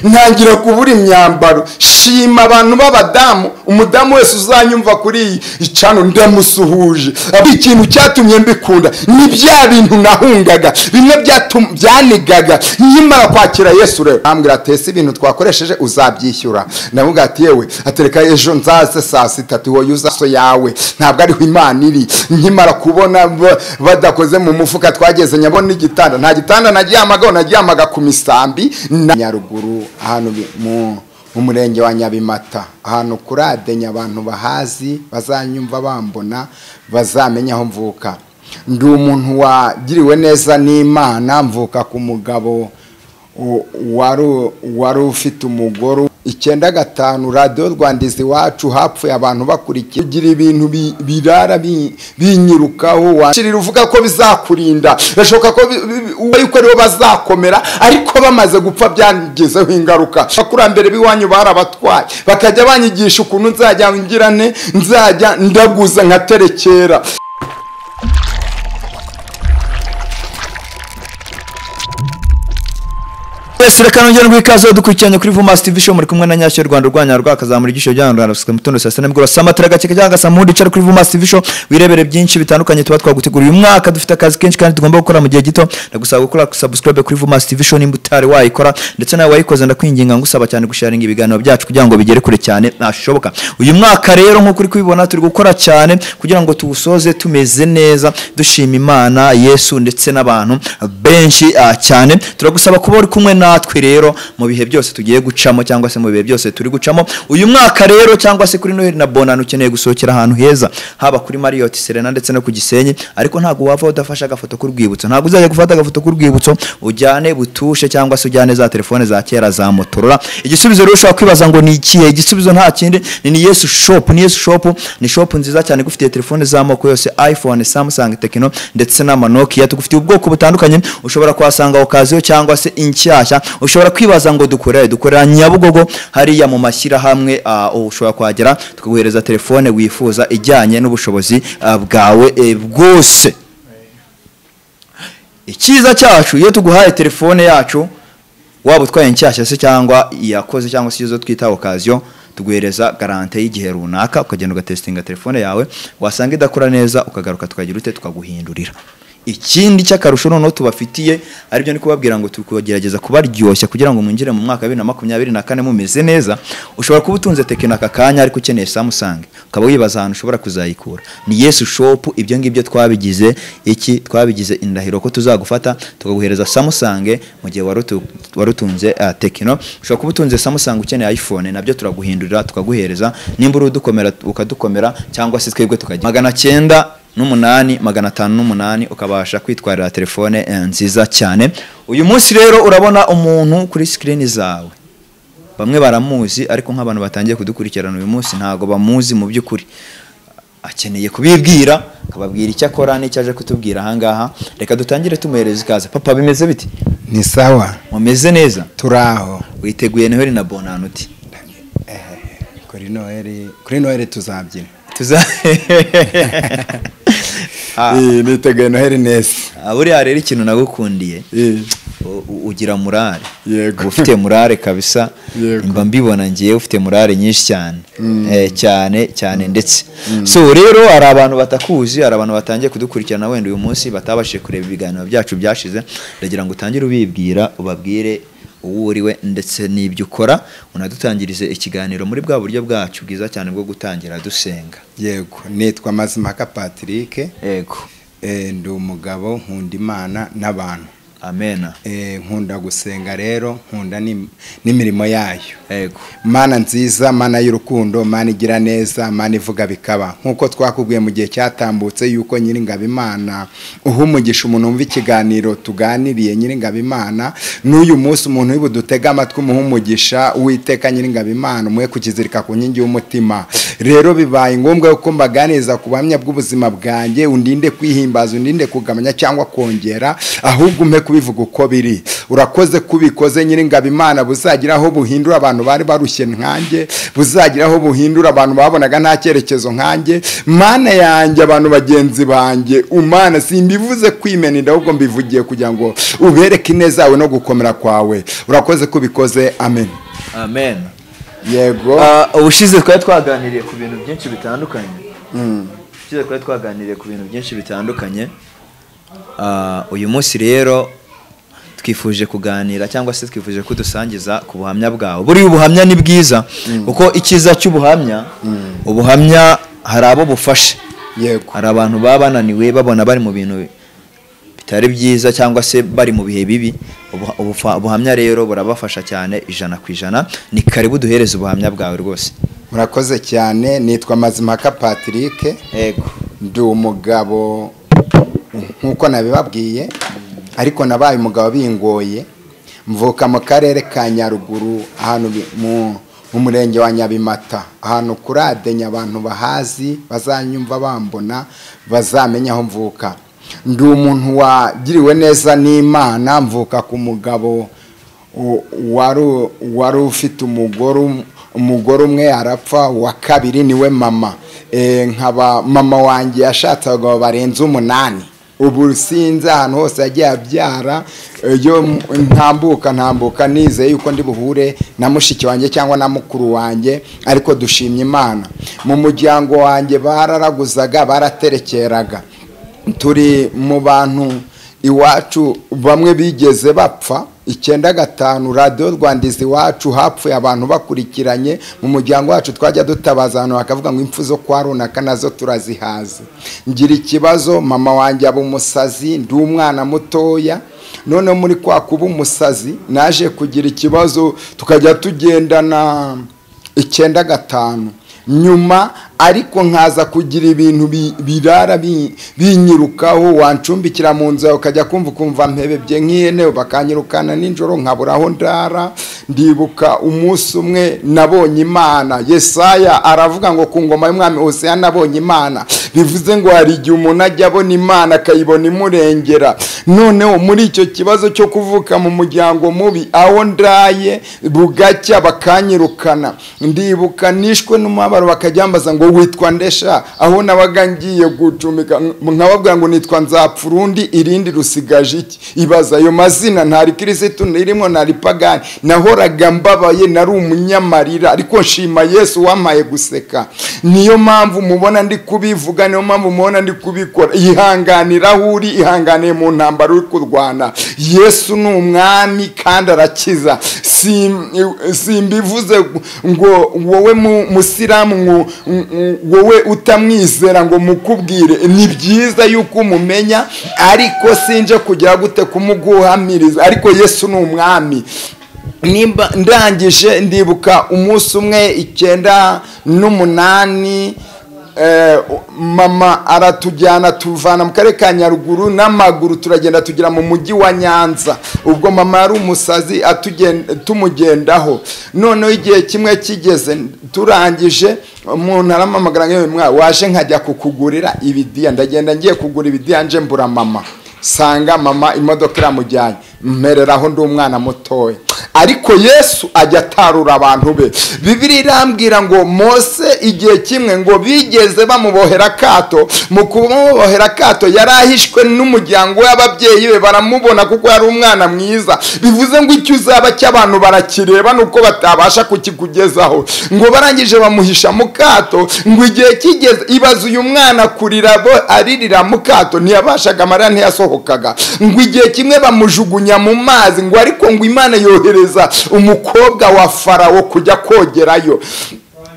ntangira kubura imyambaro shima abantu b'abadamu umudamu wese uzanyumva kuri iyi icano ndamusuhuje ikintu cyatumye mbikunda ni bya bintu nahungaga bimwe byanigaga nkimara kwakira yesu rero ambwira atese ibintu twakoresheje uzabyishyura ndavuga ati yewe atereka ejo nzaze saa sita ati wowe uzaso yawe ntabwo ariho imana iri nkimara kubona badakoze mu mufuka twageze nyabona igitanda nta gitanda naryamagaho naryamaga ku misambi na nyaruguru ahantu mu murenge wa nyabimata ahantu kuradenya abantu bahazi bazanyumva bambona bazamenya aho mvuka ndi umuntu wagiriwe neza n'imana mvuka ku mugabo wari ufite umugore icyenda gatanu radiyo rwanda izi iwacu hapfuye abantu bakurikiye kugira ibintu birara binyirukaho wakirira uvuga ko bizakurinda birashoboka ko yuko aribo bazakomera ariko bamaze gupfa byangizeho ingaruka abakurambere b'iwanyu barabatwaye bakajya banyigisha ukuntu nzajya ngirane nzajya ndaguza nkaterekera twese reka nongere ngo ikaze dukurikiranye kuri Vumasi TV show muri kumwe na Nyashyo Rwanda rwanya rwakazamura igisho bya Rwanda rusika mutondo saa 7 n'ubwo samatira gake cyangwa saa 3 ucara kuri Vumasi TV show wirebere byinshi bitandukanye tuba twaguteguriye uyu mwaka dufite akazi kenshi kandi tugomba gukora mu gihe gito ndagusaba gukora subscribe kuri Vumasi TV show nimba utari wayikora ndetse nawe wayikoze ndakwinginga ngusaba cyane gusharinga ibiganiro byacu kugira ngo bigere kure cyane nashoboka uyu mwaka rero nko kuri kubibona turi gukora cyane kugira ngo tuwusoze tumeze neza dushima Imana Yesu ndetse n'abantu benshi cyane turagusaba kuba uri kumwe na natwe rero mu bihe byose tugiye gucamo cyangwa se mu bihe byose turi gucamo uyu mwaka rero cyangwa se kuri noheli na bonani ukeneye gusohokera ahantu heza haba kuri mariyoti serena ndetse no ku gisenyi ariko ntabwo wava udafashe agafoto k'urwibutso ntabwo uzajya gufata agafoto k'urwibutso ujyane butushe cyangwa se ujyane za telefone za kera za motorola igisubizo rero ushobora kwibaza ngo ni ikihe igisubizo nta kindi ni yesu shopu ni yesu shopu ni shopu nziza cyane igufitiye telefone z'amoko yose iphone samsung tekino ndetse n'amanokiya tugufitiye ubwoko butandukanye ushobora kuhasanga okaziyo cyangwa se inshyashya ushobora kwibaza ngo dukorere dukorera nyabugogo hariya mu mashyirahamwe ushobora kuhagera tukaguhereza telefone wifuza ijyanye n'ubushobozi bwawe bwose icyiza cyacu iyo tuguhaye telefone yacu waba utwaye inshyashya se cyangwa iyakoze cyangwa se izo twita okaziyo tuguhereza garante y'igihe runaka ukagenda ugatesitinga telefone yawe wasanga idakora neza ukagaruka tukagira ute tukaguhindurira ikindi cy'akarusho noneho tubafitiye aribyo ni kubabwira ngo tugerageza kubaryoshya kugira ngo mwinjire mu mwaka wa bibiri na makumyabiri na kane mumeze neza ushobora kuba utunze tekino aka kanya ariko ukeneye samusange ukaba wibaza ahantu ushobora kuzayikura ni yesu shopu ibyo ngibyo twabigize iki twabigize indahiro ko tuzagufata tukaguhereza samusange mu gihe wari utunze tekino ushobora kuba utunze samusange ukeneye iphone nabyo turaguhindurira tukaguhereza nimba uri udukomera ukadukomera cyangwa se twebwe tukajya magana cyenda n'umunani magana atanu n'umunani ukabasha kwitwarira telefone nziza cyane uyu munsi rero urabona umuntu kuri sikirini zawe bamwe baramuzi ariko nk'abantu batangiye kudukurikirana uyu munsi ntabwo bamuzi mu by'ukuri akeneye kubibwira akababwira icyo akora n'icyo aje kutubwira ahangaha reka dutangire tumuhereza ikaze papa bimeze biti ni sawa mumeze neza turaho witeguye noheli na bonani uti kuri noheli tuzabyina niteguye noheli neza buriya rero ikintu nagukundiye ugira murare uba ufite murare kabisa mba mbibona ngiye ufite murare nyinshi cyane cyane cyane ndetse so rero hari abantu batakuzi hari abantu batangiye kudukurikirana wenda uyu munsi batabashije kureba ibiganiro byacu byashize ndagira ngo utangire ubibwira ubabwire uwo uriwe ndetse n'ibyo ukora unadutangirize ikiganiro muri bwa buryo bwacu bwiza cyane bwo gutangira dusenga yego nitwa mazimaka patrick yego ndi umugabo nkunda imana n'abantu amena nkunda gusenga rero nkunda n'imirimo yayo yego mana nziza mana y'urukundo mana igira neza mana ivuga bikaba nk'uko twakubwiye mu gihe cyatambutse yuko nyir'ingabo imana uha umugisha umuntu wumva ikiganiro tuganiriye nyir'ingabo imana n'uyu munsi umuntu wibudutega amatwi umuha umugisha witeka nyir'ingabo imana umuhe kukizirika ku nkingi y'umutima rero bibaye ngombwa yuko mbaganiriza ku buhamya bw'ubuzima bwanjye undinde kwihimbaza undinde kugabanya cyangwa kongera ahubwo umpe kubivuga uko biri urakoze kubikoze nyiringabo imana buzagira aho buhindura abantu bari barushye nkanjye buzagira aho buhindura abantu babonaga nta cyerekezo nkanjye mana yanjye abantu bagenzi banjye umana simbivuze kwimeninda ahubwo mbivugiye kugira ngo ubereke ineza yawe no gukomera kwawe urakoze kubikoze amen amen yego Ah, ubushize twari twaganiriye ku bintu byinshi bitandukanye ubushize twari twaganiriye ku bintu byinshi bitandukanye Ah, uyu munsi rero twifuje kuganira cyangwa se twifuje kudusangiza ku buhamya bwawe buriya ubuhamya ni bwiza kuko icyiza cy'ubuhamya ubuhamya hari abo bufasha yego hari abantu baba bananiwe babona bari mu bintu bitari byiza cyangwa se bari mu bihe bibi Ubuha- ubufa- ubuhamya rero burabafasha cyane ijana ku ijana ni karibu duhereze ubuhamya bwawe rwose murakoze cyane nitwa mazimpaka patrick yego ndi umugabo nk'uko nabibabwiye ariko nabaye umugabo bingoye mvuka mu karere ka nyaruguru ahantu bi- mu mu murenge wa nyabimata ahantu kuri adenya abantu bahazi bazanyumva bambona bazamenya aho mvuka ndi umuntu wagiriwe neza n'imana mvuka ku mugabo u- wari wari ufite umugore um- umugore umwe arapfa uwa kabiri niwe mama Eh, nkaba mama wanjye yashatse abagabo barenze umunani ubu sinzi ahantu hose yagiye abyara iyo m- ntambuka ntambuka nizeye yuko ndi buhure na mushiki wanjye cyangwa na mukuru wanjye ariko dushimye imana mu muryango wanjye bararaguzaga baraterekeraga turi mu bantu iwacu bamwe bigeze bapfa icyenda gatanu radiyo rwanda izi iwacu hapfuye abantu bakurikiranye mu muryango wacu twajya dutabaza ahantu bakavuga ngo impfu zo kwa runaka nazo turazihazi ngira ikibazo mama wanjye aba umusazi ndi umwana mutoya noneho muri kwa kuba umusazi naje kugira ikibazo tukajya tugendana icyenda gatanu nyuma ariko nkaza kugira ibintu bi- birara bi- binyirukaho wancumbikira mu nzu yawe ukajya kumva ukumva mpebebye nk'ihene bakanyirukana nijoro nkabura aho ndara ndibuka umunsi umwe nabonye imana yesaya aravuga ngo ku ngoma y'umwami hoseya nabonye imana bivuze ngo hari igihe umuntu ajya abona imana akayibona imurengera noneho muri icyo kibazo cyo kuvuka mu muryango mubi aho ndaye bugacya bakanyirukana ndibuka nishwe n'umubabaro bakajyambaza ngo witwa ndesha aho nabaga ngiye gucumbika nkababwira ngo nitwa nzapfura undi irindi rusigaje iki ibaza ayo mazina ntari kirisitu nirimo ntari pagani nahoraga mbabaye nari umunyamarira ariko nshima yesu wampaye guseka niyo mpamvu mubona ndi kubivuga niyo mpamvu mubona ndi kubikora ihanganira aho uri ihanganiye mu ntambaro uri kurwana yesu ni umwami kandi arakiza Sim- simbivuze ngo wowe mu- musilamu ngo- ngo- wowe utamwizera ngo mukubwire ni byiza yuko umumenya ariko sinje kugira gute kumuguhamiriza ariko yesu ni umwami nimba ndangije ndibuka umunsi umwe icyenda n'umunani eh, mama aratujyana tuvana mu karere ka nyaruguru n'amaguru turagenda tugera mu mujyi wa nyanza ubwo mama yari umusazi atugen- tumugendaho noneho igihe kimwe kigeze turangije umuntu arampamagara nk'iyo mwa waje nkajya kukugurira ibidiya ndagenda ngiye kugura ibidiya nje mbura mama sanga mama imodoka iramujyanye mpereraho ndi umwana mutoya ariko yesu ajya atarura abantu be bibiri irambwira ngo mose igihe kimwe ngo bigeze bamubohera akato mu kumubohera akato yari ahishwe n'umuryango w'ababyeyi be baramubona kuko yari umwana mwiza bivuze ngo icyo uzaba cy'abantu barakireba nuko batabasha kukikugezaho ngo barangije bamuhisha mu kato ngo igihe kigeze ibaza uyu mwana kurira bo- aririra mu kato ntiyabashaga amarira ntiyasohokaga ngo igihe kimwe bamujugunya mu mazi ngo ariko ngo imana yohereza umukobwa wa farawo kujya kogerayo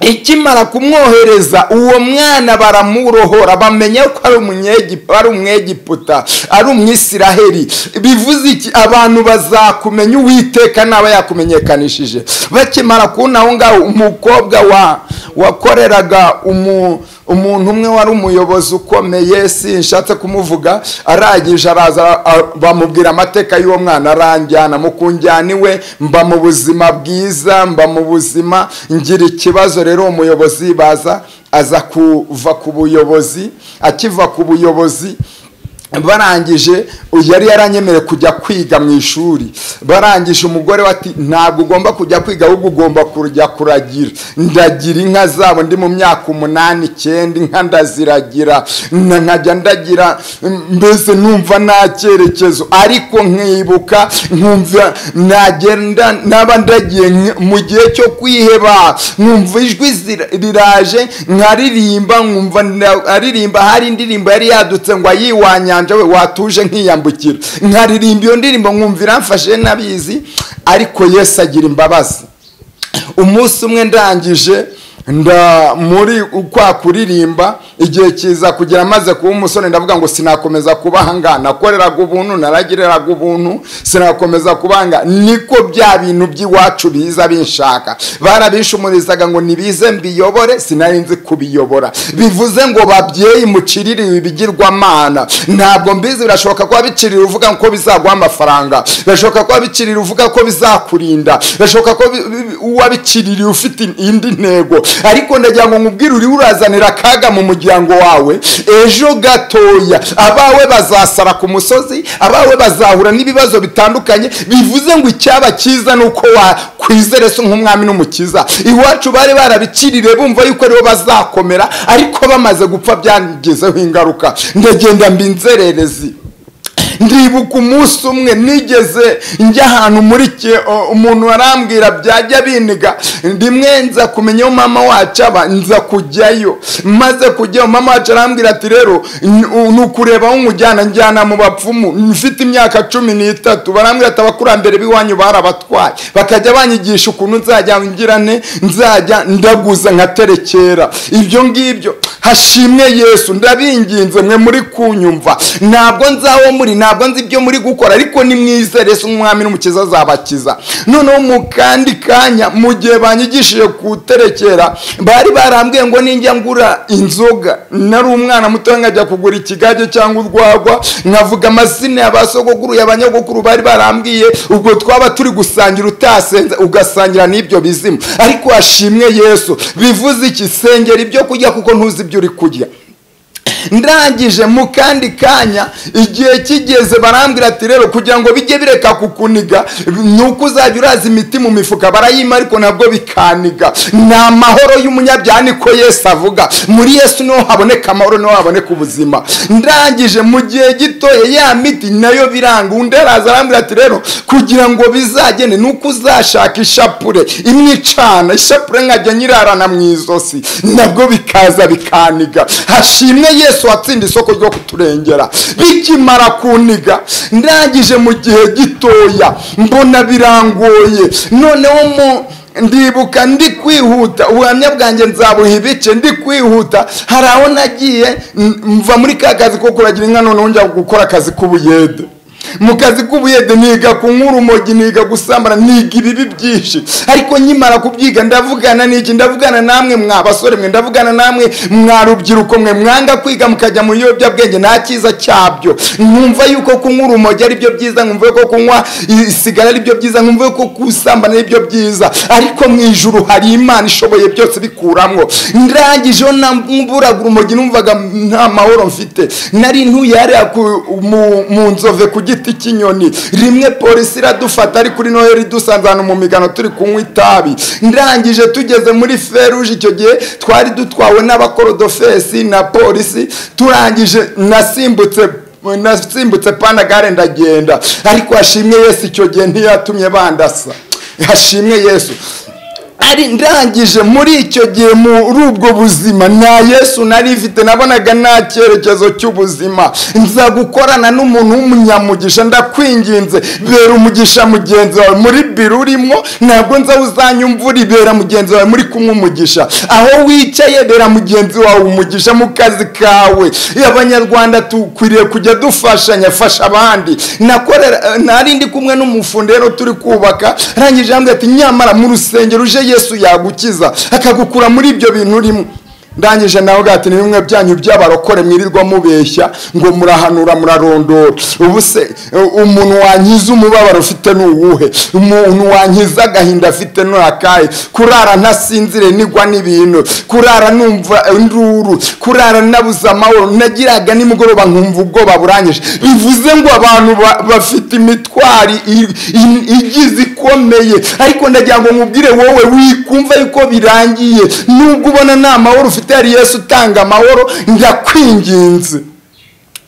ikimara kumwohereza uwo mwana baramurohora bamenya ko ari umunyegi- ari umwegiputa ari umwisiraheli bivuze iki abantu bazakumenya uwiteka naba yakumenyekanishije bakimara kubona aho ngaho umukobwa wa wakoreraga umu umuntu umwe wari umuyobozi ukomeye sinshatse kumuvuga arangije araza a- bamubwira amateka y'uwo mwana aranjyana mu kunjyana iwe mba mu buzima bwiza mba mu buzima ngira ikibazo rero uwo muyobozi baza aza kuva ku buyobozi akiva ku buyobozi barangije yari yaranyemerewe kujya kwiga mu ishuri barangije umugore we ati ntabwo ugomba kujya kwiga ahubwo ugomba kujya kuragira ndagira inka zabo ndi mu myaka umunani icyenda inka ndaziragira na- nkajya ndagira mm, mbese numva nta cyerekezo ariko nkibuka nkumva nagenda naba ndagiye nk- mu gihe cyo kwiheba nkumva ijwi zira- riraje nkaririmba nkumva nda- aririmba hari indirimbo yari yadutse ngo ayiwa wa nyanja we watuje nkiyambukira nkaririmba iyo ndirimbo nkumvira mfashe n'abizi ariko yesu agira imbabazi umunsi umwe ndangije nda muri kwa kuririmba igihe kiza kugira amaze kuba umusore ndavuga ngo sinakomeza kuba ahangaha nakoreraga ubuntu naragiriraga ubuntu sinakomeza kuba ahangaha niko bya bintu by'iwacu biza binshaka barabishumurizaga ngo nibize mbiyobore sinari nzi kubiyobora bivuze ngo babyeyi muciririwe ibigirwamana ntabwo mbizi birashoboka kuba bicirira uvuga ko bizaguha amafaranga birashoboka kuba bicirira uvuga ko bizakurinda birashoboka ko bi- bi- uwabiciririye ufite indi ntego ariko ndagira ngo nkubwire uri urazanira akaga mu muryango wawe ejo gatoya abawe bazasara ku musozi abawe bazahura n'ibibazo bitandukanye bivuze ngo icyaba cyiza ni uko wakwizere se nk'umwami n'umukiza iwacu bari barabiciriye bumva yuko aribo bazakomera ariko bamaze gupfa byangezeho ingaruka ndagenda mba inzererezi ndibuka umunsi umwe nigeze njya ahantu muri cye o- umuntu arambwira byajya biniga rimwe nza kumenya aho mama wacu aba nza kujyayo maze kujyayo mama wacu arambwira ati rero n- u- ni ukureba aho umujyana njyana mu bapfumu mfite imyaka cumi n'itatu barambwira ati abakurambere b'iwanyu barabatwaye bakajya banyigisha ukuntu nzajya ngirane nzajya ndaguza nkaterekera ibyo ngibyo hashimwe yesu ndabinginze mwe muri kunyumva ntabwo nzaho muri ntabwo nzi ibyo muri gukora ariko ni mwiza resi umwami n'umukiza azabakiza noneho mu kandi kanya mu gihe banyigishije kuterekera bari barambwiye ngo ninjya ngura inzoga nari umwana muto nkajya kugura ikigage cyangwa urwagwa nkavuga amazina ya ba sogokuruya abanyagukuru bari barambwiye ubwo twaba turi gusangira utasenze ugasangira n'ibyo bizimu ariko hashimwe yesu bivuze iki sengera ibyo kurya kuko ntuzi ibyo uri kurya ndangije mu kandi kanya igihe kigeze barambwira ati rero kugira ngo bijye bireka kukuniga ni uko uzajya uraza imiti mu mifuka barayima ariko nabwo bikaniga ni amahoro y'umunyabyaha niko yesu avuga muri yesu niho haboneka amahoro niho haboneka ubuzima ndangije mu gihe gitoya ya miti nayo biranga undi araza arambwira ati rero kugira ngo bizagende ni uko uzashaka ishapure imwe icana ishapure nkajya nyirarana mu izosi nabwo bikaza bikaniga hashimwe yesu watsinda isoko ryo kuturengera bikimara kuniga ndangije mu gihe gitoya mbona birangoye noneho mu ndibuka ndi kwihuta ubuhamya bwanjye nzabuha ibice ndi kwihuta hari aho nagiye m- mva muri ka kazi ko kuragira inka noneho njya gukora akazi k'ubuyede mu kazi k'ubuyede niga kunywa urumogi niga gusambana niga ibibi byinshi ariko nkimara kubyiga ndavugana n'iki ndavugana namwe mwa basore mwe ndavugana namwe mwa rubyiruko mwe mwanga kwiga mukajya mu biyobyabwenge nta cyiza cyabyo nkumva yuko kunywa urumogi ari byo byiza nkumva yuko kunywa isigara ari byo byiza nkumva yuko gusambana ari byo byiza ariko mu ijuru hari imana ishoboye byose bikuramwo ndangijeho mburaga urumogi numvaga nta mahoro mfite nari ntuye hariya ku- mu- mu nzove ku giti cy'inyoni rimwe polisi iradufata ari kuri noheli dusanze ahantu mu migano turi kunywa itabi ndangije tugeze muri feruje icyo gihe twari dutwawe n'abakorodofesi na polisi turangije nasimbutse nasimbutse panagare ndagenda ariko hashimwe yesu icyo gihe ntiyatumye bandasa hashimwe yesu ari ndangije muri icyo gihe muri ubwo buzima nta yesu nari mfite nabonaga nta cyerekezo cy'ubuzima nza gukorana n'umuntu w'umunyamugisha ndakwinginze bera umugisha mugenzi wawe muri biro urimo ntabwo nza uzanya imvura ibera mugenzi wawe muri kumwe umugisha aho wicaye bera mugenzi wawe umugisha mu kazi kawe abanyarwanda dukwiriye kujya dufashanya fasha abandi nakorera nari ndi kumwe n'umufundi rero turi kubaka arangije yambwira ati nyamara mu rusengero uje yesu yagukiza akagukura muri ibyo bintu urimo ndangije nawe gati ni bimwe byanyu by'abarokore mwirirwa mubeshya ngo murahanura murarondora ubu se u- umuntu wankiza umubabaro ufite ni uwuhe umuntu wankiza agahinda afite ni akahe kurara ntasinzire nigwa n'ibintu kurara numva induru kurara nabuze amahoro nagiraga nimugoroba nkumva ubwoba buranyije bivuze ngo abantu ba- bafite imitwari i- i- igize ikomeye ariko ndagira ngo nkubwire wowe wikumva yuko birangiye nubwo ubona nta mahoro ufite hari yesu utanga amahoro ndakwinginze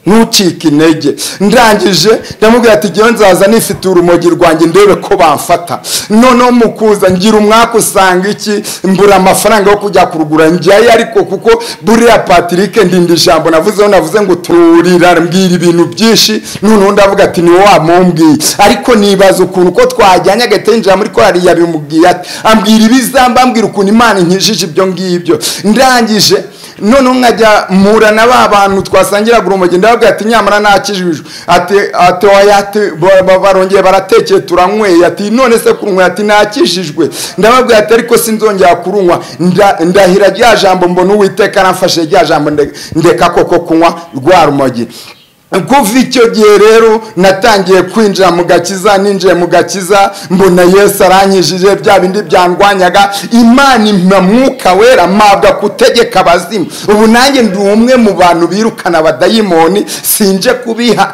ntucike intege ndangije ndamubwira ati ngewe nzaza nifite urumogi rwanjye ndebe ko bamfata noneho mu kuza ngira umwaka usanga iki mbura amafaranga yo kujya kurugura njyayo ariko kuko buriya patrick ndinda ijambo navuzeho navuze ngo turira mbwira ibintu byinshi noneho ndavuga ati ni wowe wamumbwiye ariko nibaza ukuntu ko twajyanye agahita yinjira muri korari yabimubwiye ati ambwira ibizamba ambwira ukuntu imana inkijije ibyo ngibyo ndangije noneho nkajya mpura na ba bantu twasangiraga urumogi ndavuga ati nyamara nakijijwe ati ati oya ati ba- ba- barongeye baratekeye turanyweye ati none se kurunywa ati nakijijwe ndababwira ati ariko sinzongera kurunywa nda- ndahira rya jambo mbona uwiteka aramfashe rya jambo nde- ndeka koko kunywa rwa rumogi kuva icyo gihe rero natangiye kwinjira mu gakiza ninjiye mu gakiza mbona yesu arankijije bya bindi byandwanyaga imana impa mwuka wera mpabwa kutegeka abazimu ubu nanjye ndi umwe mu bantu birukana abadayimoni sinje kubiha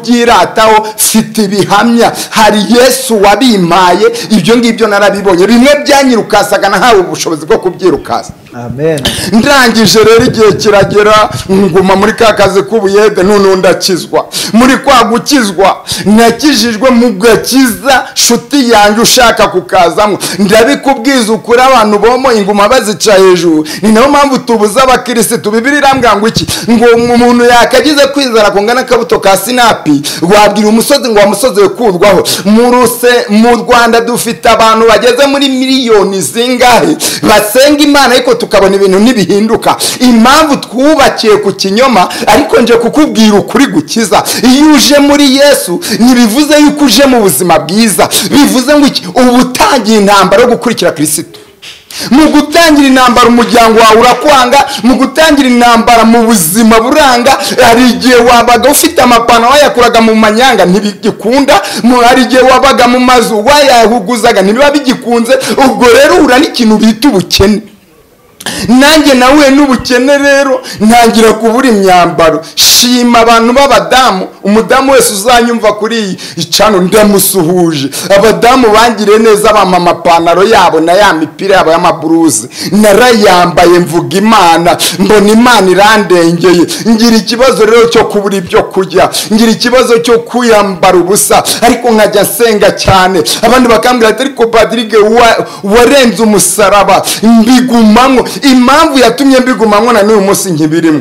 kubyirataho mfite ibihamya hari yesu wabimpaye ibyo ngibyo narabibonye bimwe byanyirukasaga nahawe ubushobozi bwo kubyirukasa amen ndangije rero igihe kiragera nguma muri ka kazi k'ubuyede noneho ndakizwa muri kwa gukizwa nakijijwe mu gakiza nshuti yanjye ushaka kukazamo ndabikubwiza ukuri abantu bomo inguma bazica hejuru ni nayo mpamvu tubuze abakirisitu bibiri irambwira ngo iki ngo umuntu yakagize kwizera kungana akabuto ka sinapi wabwira umusozi ngo wa musozi we kurwaho mu ruse mu rwanda dufite abantu bageze muri miliyoni zingahe basenga imana ariko tukabona ibintu ntibihinduka impamvu twubakiye ku kinyoma ariko nje kukubwira ukuri gukiza iyo uje muri yesu ntibivuze yuko uje mu buzima bwiza bivuze ngo iki uba utangiye intambara yo gukurikira kirisitu mu gutangira intambara umuryango wawe urakwanga mu gutangira intambara mu buzima buranga hari igihe wabaga ufite amapantaro wayakuraga mu manyanga ntibigikunda mu- hari igihe wabaga mu mazu wayahuguzaga ntibiba bigikunze ubwo rero uhura n'ikintu bita ubukene nanjye nahuye n'ubukene rero ntangira kubura imyambaro shima abantu b'abadamu umudamu wese uzanyumva kuri iyi icano ndamusuhuje abadamu bangiriye neza bampa amapantaro yabo na ya mipira yabo y'amaburuze narayambaye mvuga imana mbona imana irandengeye ngira ikibazo rero cyo kubura ibyo kurya ngira ikibazo cyo kuyambara ubusa ariko nkajya nsenga cyane abandi bakambwira ati ariko padirige wa- warenze umusaraba mbigumamo impamvu yatumye mbigumamo na n'uyu munsi nkibirimo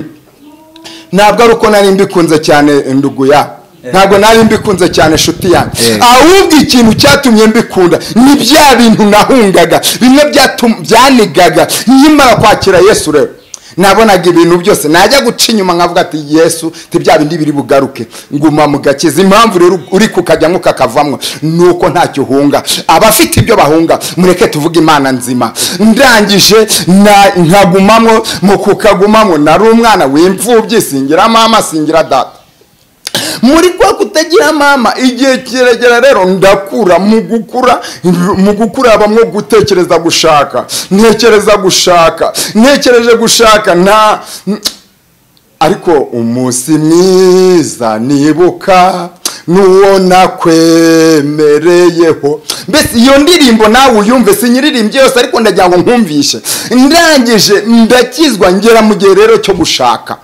ntabwo ari uko nari mbikunze cyane nduguya ntabwo nari mbikunze cyane inshuti yanjye Eh. ahubwo ikintu cyatumye mbikunda ni bya bintu nahungaga bimwe byatum- byanigaga nkimara kwakira yesu rero nabonaga ibintu byose najya guca inyuma nkavuga ati yesu ti bya bindi biri bugaruke nguma mu gakiza impamvu rero uri kukajyamo kakavamo ni uko ntacyo uhunga abafite ibyo bahunga mureke tuvuge imana nzima ndangije na- nkagumamo mu kukagumamo nari umwana w'imfubyi singira mama singira data muri kwa kutagira mama igihe kiregera rero ndakura mu gukura mu gukura habamo gutekereza gushaka ntekereza gushaka ntekereje gushaka nta ariko umunsi mwiza nibuka n'uwo nakwemereyeho mbese iyo ndirimbo nawe uyumve sinyiririmbye yose ariko ndagira ngo nkumvishe ndangije ndakizwa ngera mu gihe rero cyo gushaka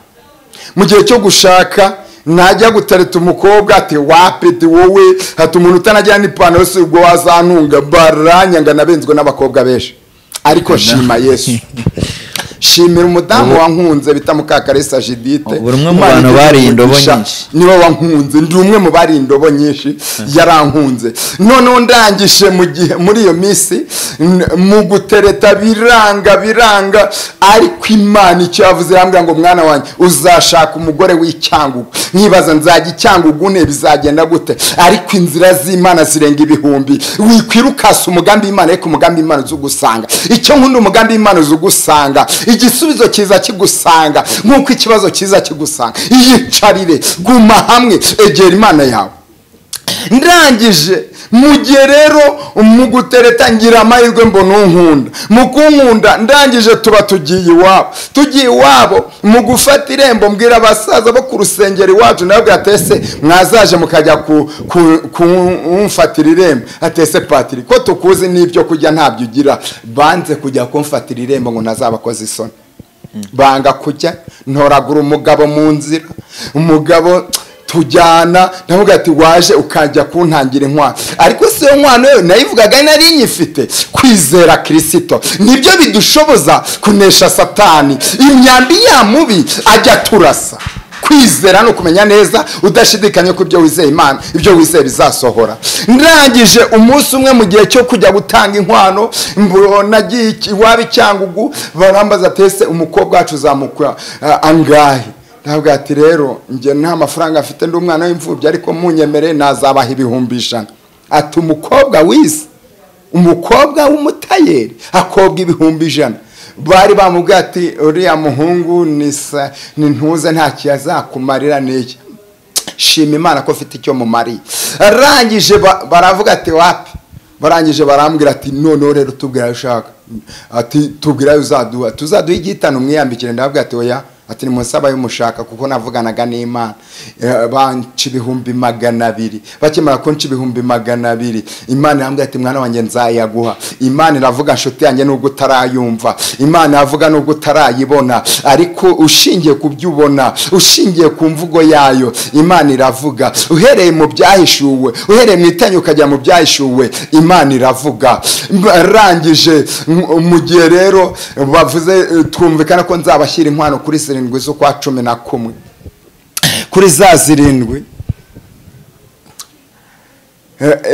mu gihe cyo gushaka najya gutareta umukobwa ati wapeti wowe hati umuntu utanagira n'ipantaro si ubwo wazantunga baranyanga nabenzwe n'abakobwa benshi ariko nshima yesu shimira umudamu wankunze bita mukakaresa jidite Ubu uri umwe mu bantu bariye indobo nyinshi. niwe wankunze ndi umwe mu bari indobo nyinshi yarankunze noneho ndangije mu gihe muri iyo minsi n- mu gutereta biranga biranga ariko imana icyo yavuze yambwira ngo mwana wanjye uzashaka umugore w'icyangugu nkibaza nzajya icyangugu ne bizagenda gute ariko inzira z'imana zirenga ibihumbi wikwirukasa umugambi w'imana ariko umugambi w'imana uzugusanga icyo nkunda umugambi w'imana uzugusanga igisubizo kiza kigusanga nk'uko ikibazo kiza kigusanga yicarire guma hamwe egera imana yawe ndangije mu gihe rero mu gutereta ngira amahirwe mbona unkunda mu kunkunda ndangije tuba tugiye iwabo tugiye iwabo mu gufata irembo mbwira abasaza bo ku rusengero iwacu nawe gatese mwazaje mukajya kumfatira irembo atese patiri ko tukuzi n'ibyo kurya ntabyo ugira banze kujya kumfatira irembo ngo ntazabakoze isoni banga kujya ntoragura umugabo mu nzira umugabo tujyana navuga ati waje ukajya kuntangira inkwano ariko si yo nkwano yo nayivugaga nari nyifite kwizera kirisito nibyo bidushoboza kunesha satani imyambi ya mubi ajya turasa kwizera ni ukumenya neza udashidikanya ko ibyo wizeye imana ibyo wizeye bizasohora ndangije umunsi umwe mu gihe cyo kujya gutanga inkwano nagiye iwabo icyangugu barambaza atese umukobwa wacu uzamukwa angahe ntabwo ati rero njye nta mafaranga afite ndi umwana w'imfubyi ariko munyemere nazabaha ibihumbi ijana ati umukobwa wize umukobwa w'umutayeri akobwa ibihumbi ijana bari bamubwiye ati uriya muhungu ni ntuze ntacyo azakumarira n'iyi shima imana ko ufite icyo mumariye arangije baravuga ati wapi barangije barambwira ati noneho rero tubwira ayo ushaka ati tubwira ayo uzaduha tuzaduha igihitano umwiyambikire ndabwira ati oya ati ni munsi abaye umushaka kuko navuganaga n'imana banca ibihumbi magana abiri bakimara kunca ibihumbi magana abiri imana irambwira ati mwana wanjye nzayaguha imana iravuga inshuti yanjye nubwo utarayumva imana iravuga nubwo utarayibona ariko ushingiye ku byo ubona ushingiye ku mvugo yayo imana iravuga uhereye mu byahishuwe uhereye mu itanya ukajya mu byahishuwe imana iravuga arangije mu gihe rero bavuze twumvikana ko nzabashyira inkwano kuri seri zirindwi z'ukwa cumi na kumwe kuri za zirindwi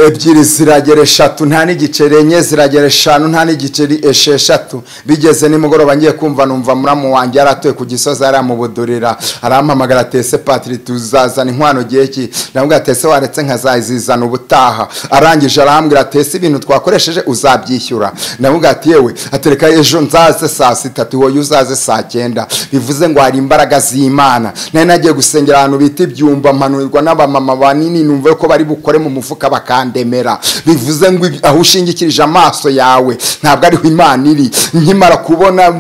ebyiri ziragera eshatu nta n'igiceri enye ziragera eshanu nta n'igiceri esheshatu bigeze nimugoroba ngiye kumva numva muramu wanjye yaratuye ku gisozi aramubudurira arampamagara tese patiri tuzazana inkwano gihe ki ndamubwira tese waretse nkazazizana ubutaha arangije arambwira tese ibintu twakoresheje uzabyishyura ndamubwira ati yewe atereka ejo nzaze saa sita wowe uzaze saa cyenda bivuze ngo hari imbaraga z'imana nari nagiye gusengera ahantu bita ibyumba mpanurirwa n'abamama banini numve ko bari bukore mu mufuka bakandemera bivuze ngo aho ushingikirije amaso yawe ntabwo ariho imana iri nkimara kubona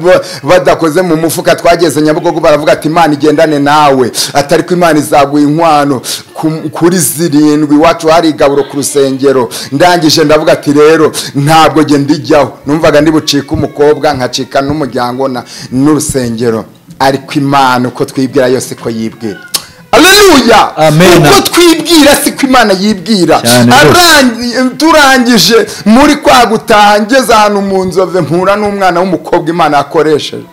badakoze mu mufuka twageze nyabugogo baravuga ati imana igendane nawe atari ko imana izaguha inkwano kuri zirindwi iwacu hari igaburo ku rusengero ndangije ndavuga ati rero ntabwo genda ijyaho numvaga ndibucika umukobwa nkacika n'umuryango n'urusengero ariko imana uko twibwira yose ko yibwira aleluya uko twibwira siko imana yibwira turangije muri kwa gutaha ngeze ahantu mu nzove mpura n'umwana w'umukobwa imana yakoresheje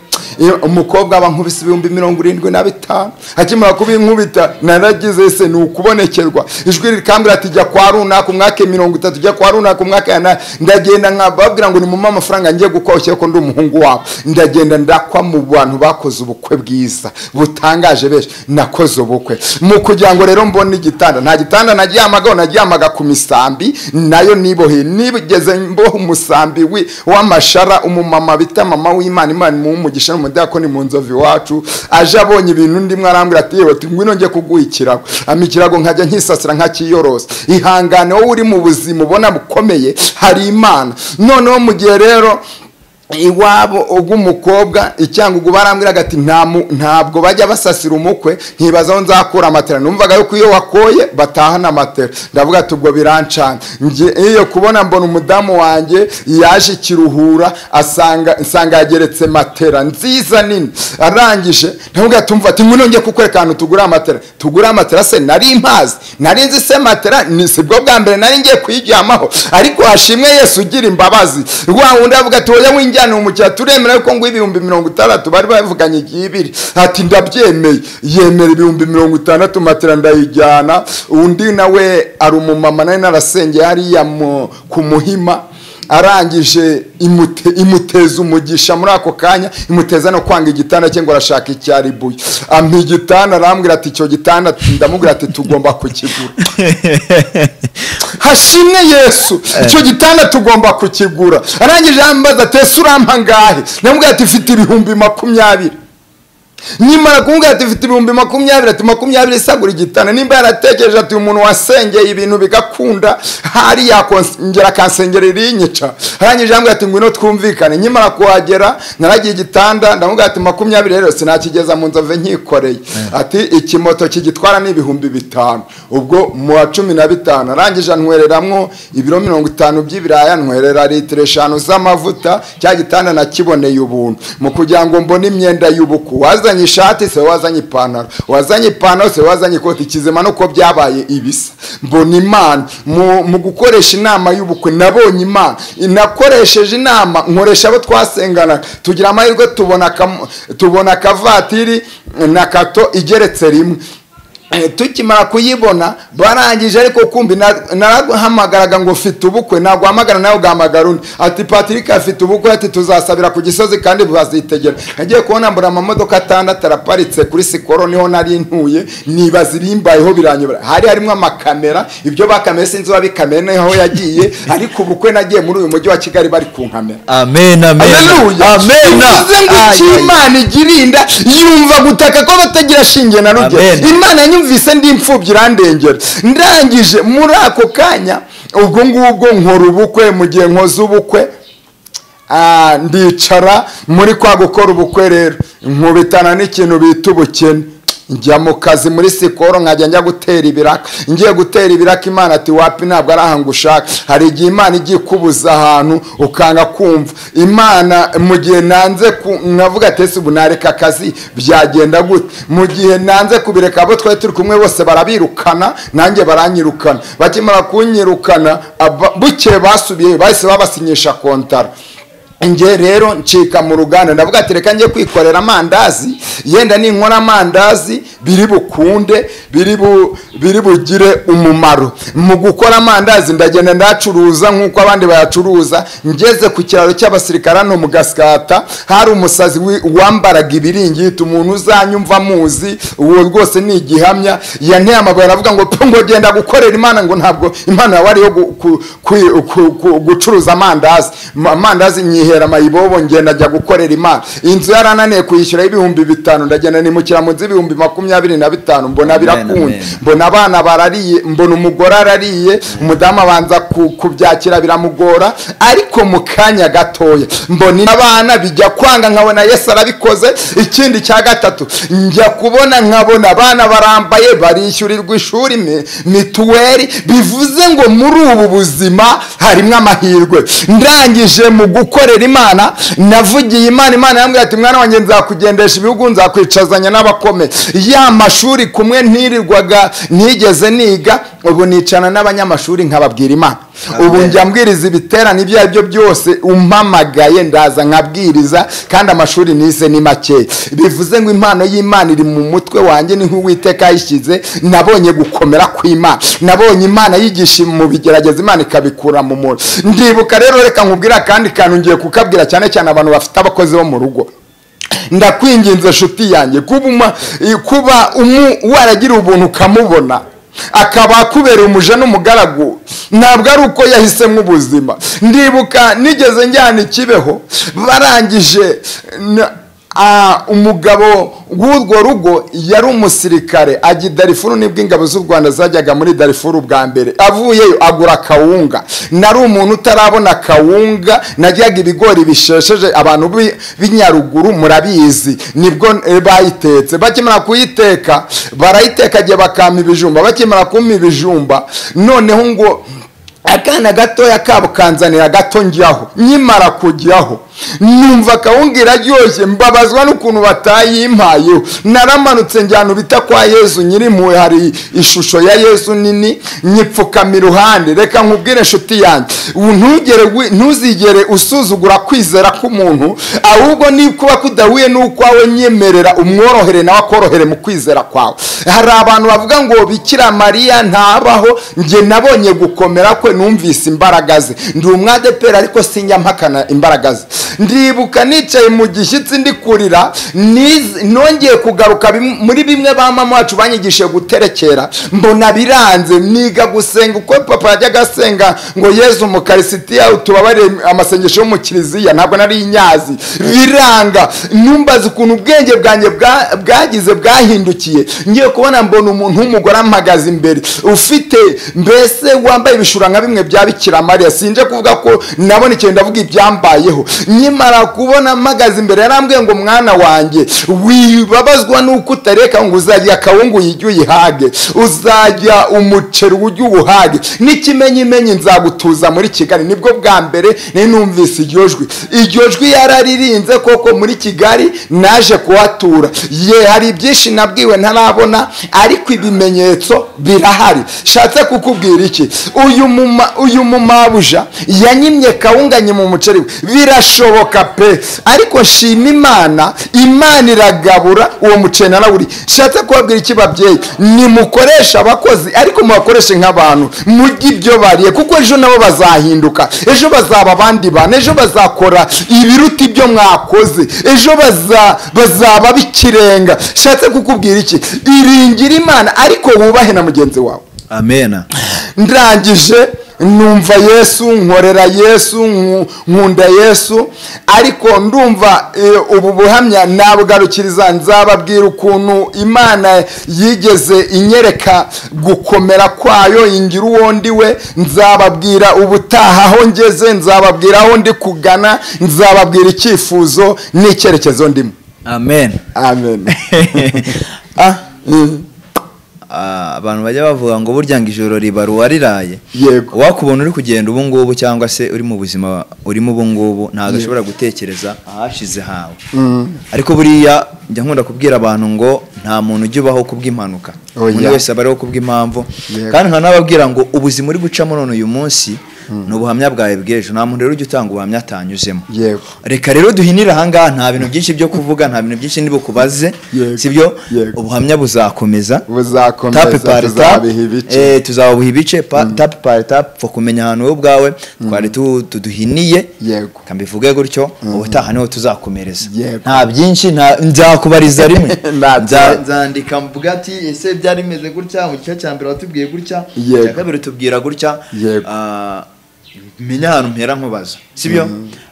umukobwa aba nkubise ibihumbi mirongo irindwi na bitanu akimara kuba inkubita naragize se ni ukubonekerwa ijwi rikambwira ati jya kwa runaka umwaka mirongo itatu jya kwa runaka umwaka ndagenda nkababwira ngo nimuma amafaranga ngiye gukoshya ko ndi umuhungu wabo ndagenda ndakwa mu bantu bakoze ubukwe bwiza butangaje benshi nakoze ubukwe mu kugira ngo rero mbone igitanda nta gitanda naryamagaho naryamaga ku misambi nayo nibohe nibigeze mboha umusambi w'amashara umumama bita mama w'imana imana imuha umugisha umudakoni mu nzovu iwacu aje abonye ibintu ndimo arambwira ati yewe ngwino njye kuguha ikirago ama ikirago nkajya nkisasira nkakiyorosa ihangane wowe uri mu buzima ubona bukomeye hari imana noneho mu gihe rero iwabo ubw'umukobwa icyangugu barambwiraga ati ntabwo bajya basasira umukwe nkibazaho nzakura amatera numvaga yuko iyo wakoye batahana amatera ndavuga ati ubwo birancana iyo kubona mbona umudamu wanjye yaje ikiruhura asanga yageretse matera nziza nini arangije ndavuga ati umva ati none kukwereka ahantu tugura amatera tugura amatera se nari mpazi nari nzi se matera si bwo bwa mbere nari ngiye kuyiryamaho ariko hashimwe yesu ugira imbabazi rwa wundi avuga ati wowe winjya ni umukiriya turemera yuko ngo ibihumbi mirongo itandatu bari bavuganye igihe ibiri ati ndabyemeye yemera ibihumbi mirongo itandatu matera ndayijyana undi nawe ari umumama nawe narasengeye hariya ku muhima arangije imute- imuteza umugisha muri ako kanya imuteza no kwanga igitanda cye ngo arashaka icyaribuye ampa igitanda arambwira ati icyo gitanda ndamubwira ati tugomba kukigura hashimwe yesu icyo gitanda tugomba kukigura arangije yambaza ati ese urampa angahe ndamubwira ati mfite ibihumbi makumyabiri nimara kumubwira ati mfite ibihumbi makumyabiri ati makumyabiri isagura igitanda nimba yaratekereje ati umuntu wasengeye ibintu bigakunda hari yakongera akansengera irinyica arangije yambwira ati ngwino twumvikane nyimara kuhagera naragiye igitanda ndamubwira ati makumyabiri rero sinakigeza mu nzove nkikoreye ati ikimoto kigitwara ni ibihumbi bitanu ubwo mu wa cumi na bitanu arangije anywereramo ibiro mirongo itanu by'ibiraya anywerera litiro eshanu z'amavuta cya gitanda nakiboneye ubuntu mu kugira ngo mbone imyenda y'ubuku wazanye ishati se wazanye ipantaro wazanye ipantaro se wazanye ikoti kizima nuko byabaye ibisa mbona imana mu, mu gukoresha inama y'ubukwe nabonye imana nakoresheje inama nkoresha abo twasenganaga tugira amahirwe tubona akamo- tubona akavatiri na kato igeretse rimwe Eh, tukimara kuyibona barangije ariko kumbi na- narahamagaraga ngo mfite ubukwe ntabwo uhamagara nawe ugahamagara undi ati patrick afite ubukwe ati tuzasabira ku gisozi kandi bazitegera nagiye kubona mbura amamodoka atandatu araparitse kuri sikoro niho nari ntuye nibaza irimbayeho biranyobera hari harimo amakamera ibyo bakamera sinzi wabikamera niho yagiye ariko ubukwe nagiye muri uyu mujyi wa kigali bari ku nkamera amen amen Haleluya. amen bivuze ngo icyo Ay, ay, imana igirinda yumva gutaka ko batagira shinge na rugero Amen. imana yanyumvise ndi imfubyi irandengera ndangije muri ako kanya ubwo ngubwo nkora ubukwe mu gihe nkoze ubukwe Ah, ndicara muri kwa gukora ubukwe rero nkubitana n'ikintu bita ubukene njya mu kazi muri sikoro nkajya njya gutera ibiraka ngiye gutera ibiraka imana ati wapi ntabwo ari aha ngo ushaka hari igihe imana igiye ikubuza ahantu ukanga kumva imana mu gihe nanze ku- nkavuga ati ese ubu nareka akazi byagenda gute mu gihe nanze kubireka abo twari turi kumwe bose barabirukana nanjye baranyirukana bakimara kunyirukana aba- bukeye basubiye bahise babasinyisha kontara nge rero ncika mu ruganda ndavuga ati reka njye kwikorera amandazi yenda ninkora amandazi biri bukunde biri bu- biri bugire umumaro mu gukora amandazi ndagenda ndacuruza nk'uko abandi bayacuruza ngeze ku kiraro cy'abasirikare hano mu gasikata hari umusazi wi- wambaraga ibiringiti umuntu uzanyumva amuzi uwo rwose ni igihamya yanteye amabuye aravuga ngo "Pfu, ngo genda gukorera imana ngo ntabwo imana yawe ari iyo gu- ku- ku- ku- ku- gucuruza amandazi Ma- amandazi nyihera amayibobo ngenda njya gukorera imana inzu yarananiye kuyishyura y'ibihumbi bitanu ndagenda nimukira mu nzu y'ibihumbi makumyabiri na bitanu mbona birakunze amen. mbona abana barariye mbona umugore arariye umudamu abanza ku- kubyakira biramugora ariko mu kanya gatoya mbona abana bijya kwanga nkabona yesu arabikoze ikindi cya gatatu njya kubona nkabona abana barambaye barishyurirwa ishuri mi- mituweli bivuze ngo muri ubu buzima harimo amahirwe ndangije mu gukorera imana navugiye imana imana yambwira ati mwana wanjye nzakugendesha ibihugu nzakwicazanya n'abakome ya mashuri kumwe ntirirwaga ntigeze niga ubu nicana n'abanyamashuri nkababwira imana ubu njya mbwiriza ibiterane ibyo ari byo byose umpamagaye ndaza nkabwiriza kandi amashuri nize ni makeya bivuze ngo impano y'imana iri mu mutwe wanjye ni nk'uwiteka yayishyize nabonye gukomera kw'imana nabonye imana yigisha mu bigerageza imana ikabikura mu mura ndibuka rero reka nkubwire akandi kantu ngiye kukabwira cyane cyane abantu bafite abakozi bo mu rugo ndakwinginze inshuti yanjye kuba uma- i- kuba umu- waragira ubuntu ukamubona akaba akubereye umuja n'umugaragu ntabwo ari uko yahisemo ubuzima ndibuka nigeze njyana ikibeho barangije n- a- umugabo w'urwo rugo yari umusirikare ajya i darifuru nibwo ingabo z'u rwanda zajyaga muri darifuru bwa mbere avuyeyo agura kawunga nari umuntu utarabona kawunga najyaga ibigori bishesheje abantu b'i- b'inyaruguru murabizi nibwo eh, bayitetse bakimara kuyiteka barayiteka igihe bakampa ibijumba bakimara kumpa ibijumba noneho ngo akana gatoya kabo kanzanira gato njyaho nkimara kujyaho numva kawunga iraryoshye mbabazwa n'ukuntu batayimpayeho naramanutse njyana ubita kwa yezu nyirimpuwe hari ishusho ya yezu nini nyipfukama iruhande reka nkubwire inshuti yanjye u- ntugere wi- ntuzigere usuzugura kwizera k'umuntu ahubwo ni kuba kudahuye n'ukwawe nyemerera umworohere nawe akorohere mu kwizera kwawe hari abantu bavuga ngo bikira mariya ntabaho njye nabonye gukomera kwe we numvise imbaraga ze ndi umwadeperi ariko sinyampakana imbaraga ze ndibuka nicaye mu gishyitsi ndi kurira niz- nongeye kugaruka bim- muri bimwe ba mama wacu banyigishije guterekera mbona biranze niga gusenga uko papa yajyaga asenga ngo yezu umukarisitiya utubabarire amasengesho yo mu kiliziya ntabwo nari inyazi biranga numbaza ukuntu ubwenge bwanjye bwa- bwagize bwahindukiye ngiye kubona mbona umuntu w'umugore ampagaze imbere ufite mbese wambaye ibishura nka bimwe bya bikira mariya sinje kuvuga ko nabonekeye ndavuga ibyambayeho nkimara kubona mpagaze imbere yarambwiye ngo mwana wanjye wibabazwa nuko utareka ngo uzajya akawungu yijya uyihage uzajya umuceri ujya uwuhage n'ikimenyimenyi nzagutuza muri kigali nibwo bwa mbere nari numvise iryo jwi iryo jwi yararirinze koko muri kigali naje kuhatura ye hari ibyinshi nabwiwe ntarabona ariko ibimenyetso birahari shatse kukubwira iki uyu muma uyu mumabuja yanyimye kawunganye mu muceri we birashoboka pe ariko shima imana imana iragabura uwo muceri narawuri shatse kubabwira iki babyeyi nimukoresha abakozi ariko mubakoreshe nk'abantu mujye ibyo bariye kuko ejo nabo bazahinduka ejo bazaba abandi bantu ejo bazakora ibiruta ibyo mwakoze ejo baza- bazaba bikirenga shatse kukubwira iki iringira imana ariko wubahe na mugenzi wawe amena ndangije numva yesu nkorera yesu nku- nkunda yesu ariko ndumva eh, ubu buhamya nabugarukiriza nzababwira ukuntu imana yigeze inyereka gukomera kwayo ingira uwo ndi we nzababwira ubutaha aho ngeze nzababwira aho ndi kugana nzababwira icyifuzo n'icyerekezo ndimo amen amen Ah, Mm, ah, abantu bajya bavuga ngo burya ngo ijoro ribaruwa riraye yego wakubona uri kugenda ubu ngubu cyangwa se uri mu buzima urimo ubu ngubu ntabwo ashobora gutekereza ahashize hawe ariko buriya njya nkunda kubwira abantu ngo nta muntu ujya ubaho kubw'impanuka Oya. umuntu wese aba ariho kubw'impamvu Yego. kandi nkanababwira ngo ubuzima uri gucamo none uyu munsi ni ubuhamya bwawe bw'ejo nta muntu rero ujya utanga ubuhamya atanyuzemo yego reka rero duhinire ahangaha nta bintu byinshi byo kuvuga nta bintu byinshi ndibukubaze Yego. sibyo Yego. ubuhamya buzakomeza tape buzakomeza pari tape tuzabiha ibice eh, tuzabuha ibice pa- tape pari tape pfa kumenya ahantu wowe ubwawe twari tu- tuduhiniye yego reka mbivuge gutyo ubutaha niho tuzakomereza Yego. nta byinshi nta- nzakubariza rimwe Nta Nza- byo. nzandika mvuga ati ese byari bimeze gutya mu gice cya mbere watubwiye gutya Yego. icya kabiri tubwira gutya Yego. Ah, menya ahantu mpera nkubaza sibyo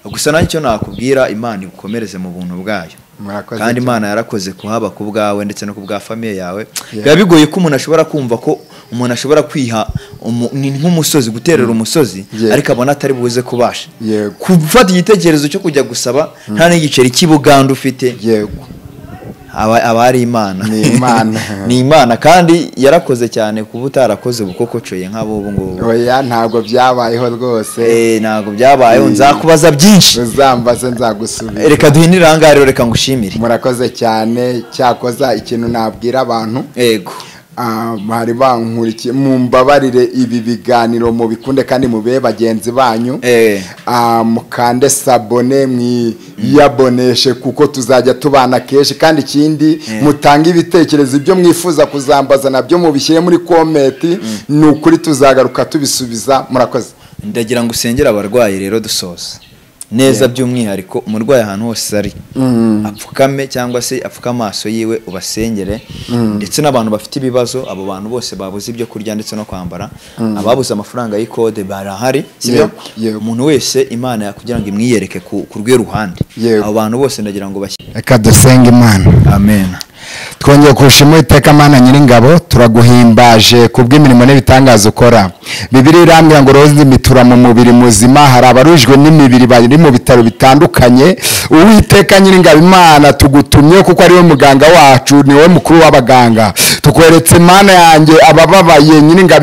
gusa nanjye icyo nakubwira imana igukomereze mu buntu bwayo murakoze kandi cyane. imana yarakoze kuhaba ku bwawe ndetse no ku bwa famiye yawe Yeah. biba bigoye ko umuntu ashobora kumva ko umuntu ashobora kwiha umu- ni nk'umusozi guterera umusozi Yeah. ariko abona atari buze kubasha Yego. gufata igitekerezo cyo kujya gusaba nta n'igiceri cy'ibuganda ufite yego aba aba ari imana Ni Imana. ni imana kandi yarakoze cyane kuba utarakoze bukokocoye nk'abubu ngubu oya ntabwo byabayeho rwose Eh, ntabwo byabayeho nzakubaza byinshi uzambaze nzagusubira reka duhinire aha ngaha rero reka ngushimire murakoze cyane cyakoza ikintu nabwira abantu yego ah, bari bankurikiye mumbabarire ibi biganiro mubikunde kandi mube bagenzi banyu Eh. Ah, mukande sabone mwiyaboneshe kuko tuzajya tubana kenshi kandi ikindi Eh. mutange ibitekerezo ibyo mwifuza kuzambaza nabyo mubishyire muri komenti ni ukuri tuzagaruka tubisubiza murakoze ndagira ngo usengere abarwayi rero dusoza neza by'umwihariko umurwayi ahantu hose ari apfukame cyangwa se apfuke amaso yiwe ubasengere ndetse n'abantu bafite ibibazo abo bantu bose babuze ibyo kurya ndetse no kwambara ababuze amafaranga y'ikode barahari sibyo Yego, yego. umuntu wese imana kugira ngo imwiyereke ku ku rwe ruhande Yego. abo bantu bose ndagira ngo bashye reka dusenge imana amen twongeye kurusha iteka mana nyiringabo turaguhimbaje ku bw'imirimo n'ibitangaza ukora bibiri irambwira ngo roza imitura mu mubiri muzima hari abarujwe n'imibiri bari mu bitaro bitandukanye uwiteka nyiringabo imana tugutumye kuko ari we muganga wacu ni wowe mukuru w'abaganga tukweretse imana yanjye abababaye nyiringabo